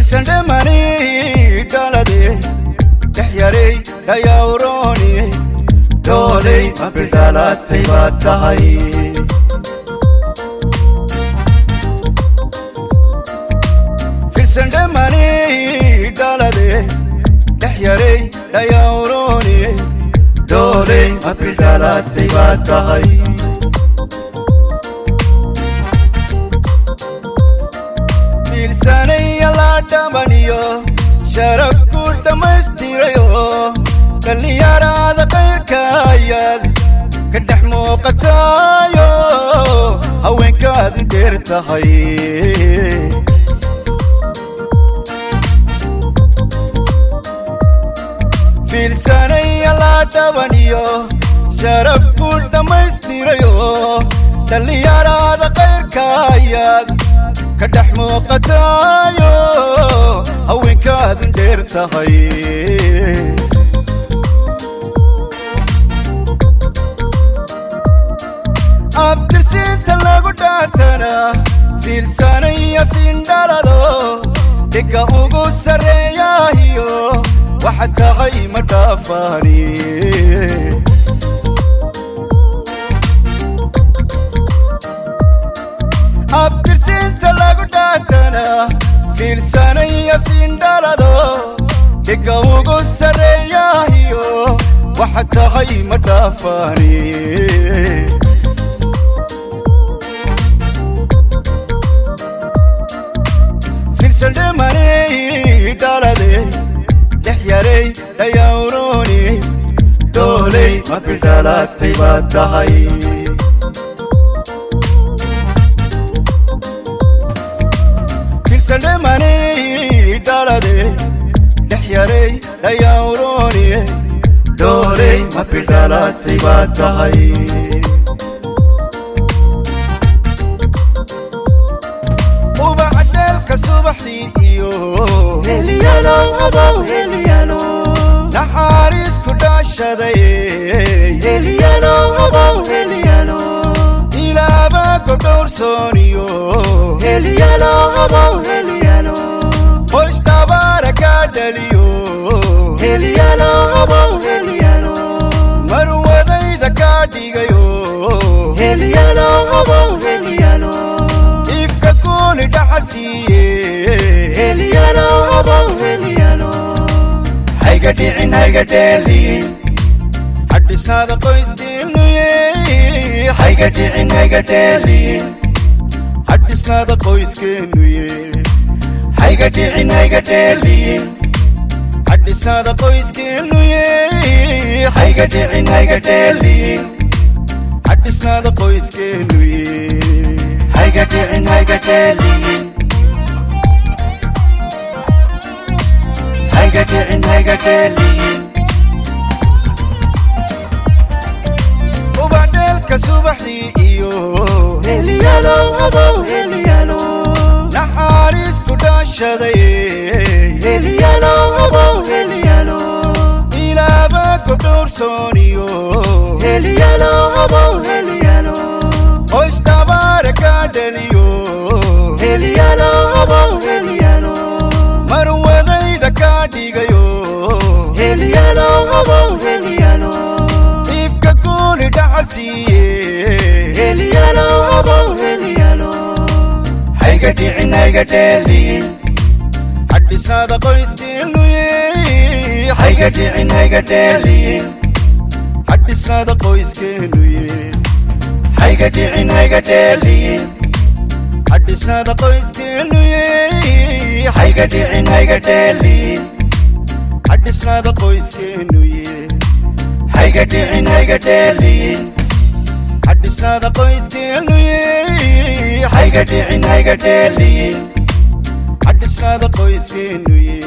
firsandhamani dhalade dhexyarey dhayawrooni dooley ma bildhalatay baad tahay firsandhamani dhalade dhexyarey dhayawrooni dooley ma bildhalatay baad tahay fiilsanaya la dhamaniyo sharafku dhammaystirayo dhallinyarada kayrka ayaad ka dhex muuqataayo haweenkaadu dheer tahay fiilsanaya la dhabaniyo sharafku dhammaystirayo dhallinyarada kayrka ayaad ka dhex muuqataayo haweenkaadun dheer tahay abtirsiinta lagu dhaatana fiirsanay afsiindhalado dhigga ugu sarreeyaahiyo waxa tahay ma dhaafaani abtirsiinta lagu dhaatana fiirsanay afsiindhalado dhigga ugu sarreeyaahiyo waxa tahay ma dhaafaani firsandhamani dhalade dhexyarey dhayawrooni dooley ma bildhalatay baad tahay firsandhamani dhalade dhexyarey dhayawrooni dooley ma bildhalatay baad tahay ubaxdheelka subaxdii iyo naxaariis ku dhaashaday ilaaba godhowrsooniyo qoys dhabaara kaa dhaliyo marwadayda kaa dhigayo iifka kuuni dhaxal siiye hayga dhicin hayga dheelin hadhisnaada qoyskiinuye hayga dhicin hayga dheelin hadhisnaada qoyskeenuye hayga dhicin hayga dheelin hadhisnaada qoyskeenuye hayga dhicin hayga dheelin hadhisnaada qoyskeenuye hayga dhicin hayga dheelin hayga dhicin hayga dheelin ubaxdheelka subaxdii iyo naxaariis ku dhaashaday ilaaba godhowrsooniyo qoys dhabaara kaa dhaliyo marwadayda kaa dhigayo iifka kuuni dhaxal siiye hayga dhicin hayga dheelin hadhisnaada qoyskiinuye hayga dhicin hayga dheelin hadhisnaada qoyskeenuye hayga dhicin hayga dheelin hadhisnaada qoyskeenuye hayga dhicin hayga dheelin hadhisnaada qoyskeenuye hayga dhicin hayga dheelin hadhisnaada qoyskeenuye hayga dhicin hayga dheelin hadhisnaada qoyskeenuye